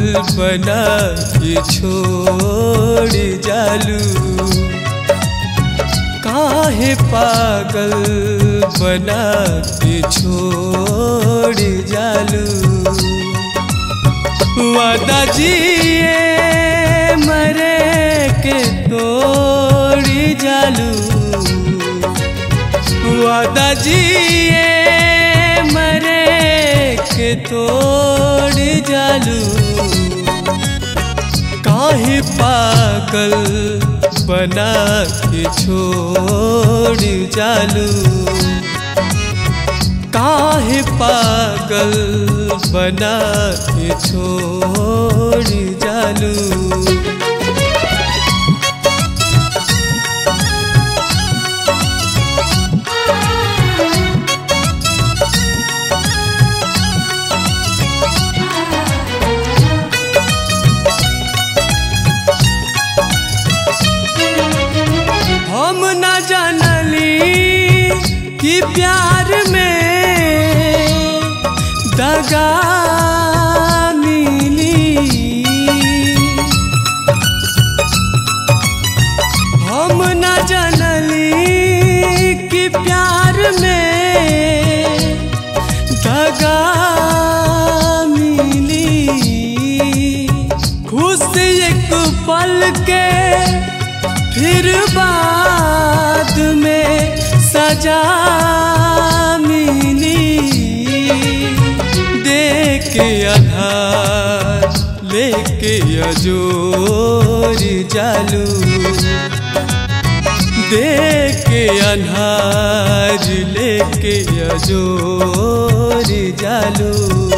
बना के छोड़ जालू काहे पागल बना के छोड़ जालू वादा जिए मरे के तोड़ जालू वादा जिए मरे के तोड़ जालू काहे पागल बना के छोड़ जालू काहे पागल बना के छोड़ जालू हम न जानली कि प्यार में दगा मिली हम न जानली कि प्यार में दगा मिली खुश एक पल के फिर बाद में सजा मिली देख आधार लेके अजोर जालू देख अनहार लेके अजोर जालू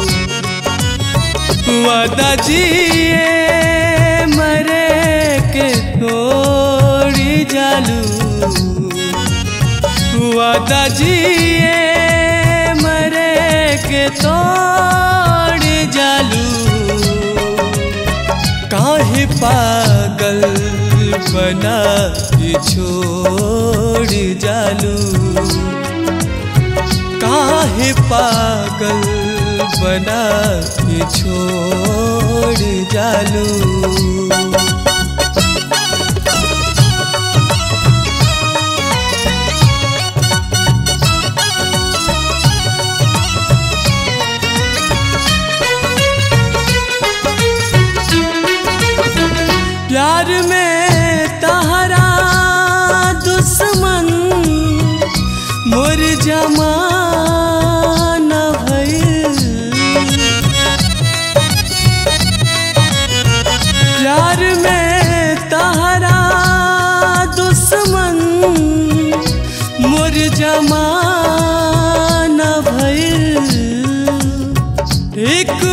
वादा जिए मरे के तोड़ जालू वादा जिए मरे के तोड़ जालू काहे पागल बना के छोड़ जालू काहे पागल बना के छोड़ जालू प्यार में तहरा दुश्मन मोर जमाना भइल प्यार में तहरा दुश्मन मोर जमाना भइल एक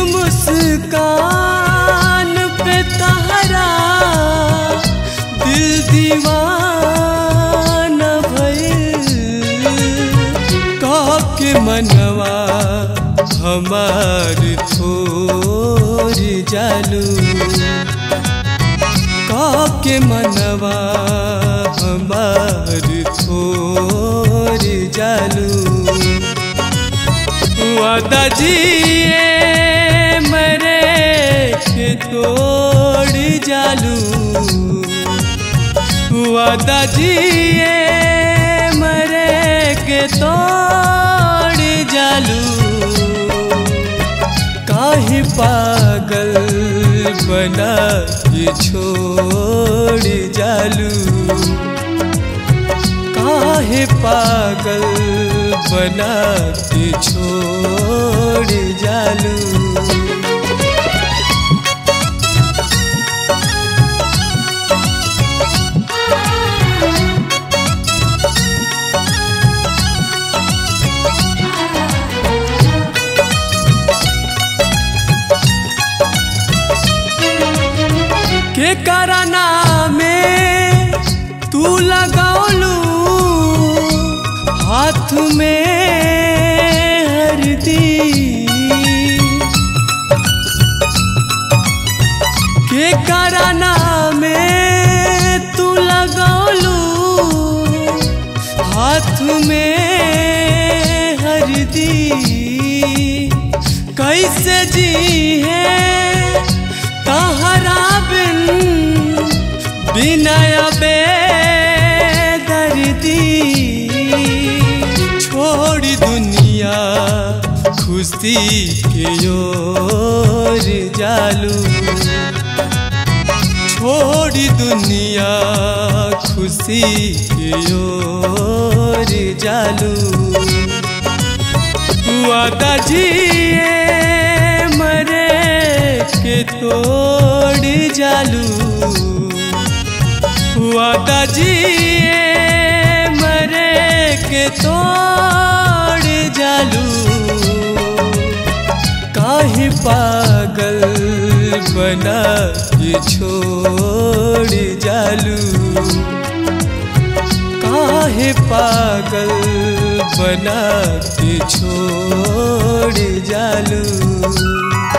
मुस्कान पे तहरा दिल दीवाना भइल कह के मनवा हमार थोर जालू कह के मनवा हमार थोर जालू वादा जिए मरे के तोड़ जालू वादा जिए मरे के तोड़ जालू काहे पागल बना के छोड़ जालू काहे पागल बना के छोड़ जालू के कराना में तू लगौलू हाथ में हरदी के कराना में तू लगौलू हाथ में हरदी कैसे जी है विनय बेदर्दी छोड़ दुनिया खुशी के ओर जालू छोड़ दुनिया खुशी के ओर जालू वादा जिए मरे के तोड़ जालू वादा जिए मरे के तोड़ जालू काहे पागल बना के छोड़ जालू काहे पागल बना के छोड़ जालू